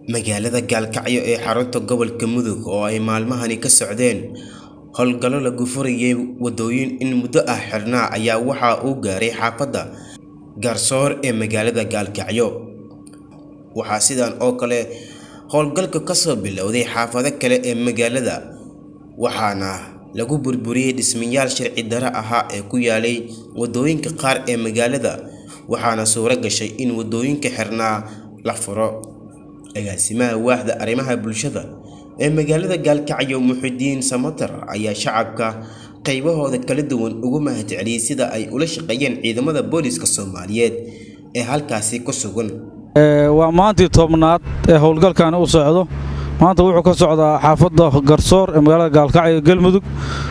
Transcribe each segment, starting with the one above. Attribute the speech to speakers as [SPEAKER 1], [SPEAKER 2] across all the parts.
[SPEAKER 1] magaalada gaalkacyo ee xarunta gobolka mudug oo ay maalmahani ka socdeen howlgallo lagu furayay wadooyin in muddo ah xirnaa ayaa waxa uu gaaray xaafadda garsoor ee magaalada gaalkacyo waxaa sidan oo kale howlgalka kasoo bilowday xaafado kale ee magaalada waxaana lagu burburiyey dhismayaal sharci dare ahaa ee ku yaalay wadooyinka qaar ee magaalada waxaana suuro gashay in wadooyinka xirnaa la furo agaasimaha waaxda arrimaha bulshada ee magaalada gaalkacyo muxidiin samatar ayaa shacabka qaybahooda kala duwan ugu mahadceliyey sida ay ula shaqeeyeen ciidamada booliska soomaaliyeed ee halkaasi ku sugan
[SPEAKER 2] waa maantii tobnaad ee howlgalkani u socdo maanta wuxuu ka socdaa xaafadda garsoor ee magaalada gaalkacyo galmudug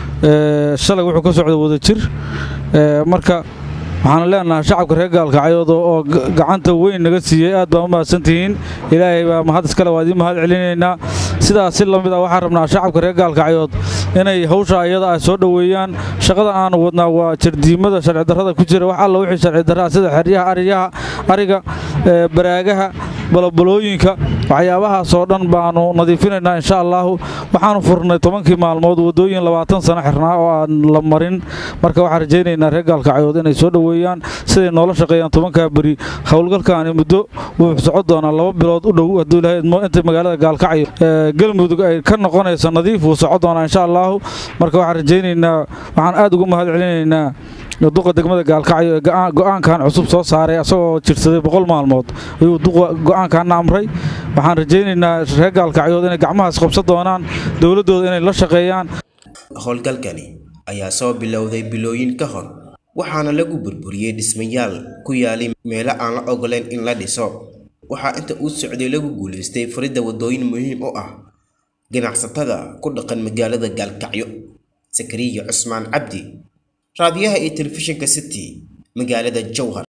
[SPEAKER 2] shalay wuxuu ka socda wadajir marka waxaan leenahay shacabka reer gaalkacyood oo gacanta weyn naga siiyey aad baan u mahadsantihiin ilaahay baa mahad iskale waa idiin mahad celinaynaa sidaas si la mid ah waxaan rabnaa shacabka reer gaalkacyood inay hawsha iyada ay soo dhoweeyaan shaqada aanu wadnaa waa jardiimada sharci darrada ku jira wax alla wixii sharci darraa sida xeryaha ariyaha ariga baraagaha balobalooyinka waxyaabahaasoo dhan baanu nadiifinaynaa insha allaahu waxaanu furnay tobankii maalmood wadooyin labaatan sano xirnaa oo aan la marin marka waxaan rajaynaynaa reer gaalkacyood inay soo dhoweeyaan siday noola shaqeeyaan tobankaa beri howlgalkaani muddo wuxuu socon doonaa laba bilood u dhow hadduu ilahay idmo inta magaalada gaalkacyo galmudug ay ka noqonayso nadiif wuu socon doonaa insha allaahu marka waxaan rajaynaynaa waxaan aad ugu mahad celinaynaa duqa degmada gaalkacyo ee go'aankan cusub soo saaray asagoo jirsaday boqol maalmood ayuu duqa go'aankaana amray waxaan rajaynaynaa reer gaalkacyood inay gacmahaas qabsan doonaan dowladdooda inay la shaqeeyaan
[SPEAKER 1] howlgalkani ayaa soo bilowday bilooyin ka hor waxaana lagu burburiyey dhismayaal ku yaalay meelo aan la ogoleyn in la dhiso waxaa inta uu socday lagu guulaystay furidda wadooyin muhiim u ah ganacsatada ku dhaqan magaalada gaalkacyo sakariya cusmaan cabdi raadiyaha iyo telefishinka city magaalada jowhar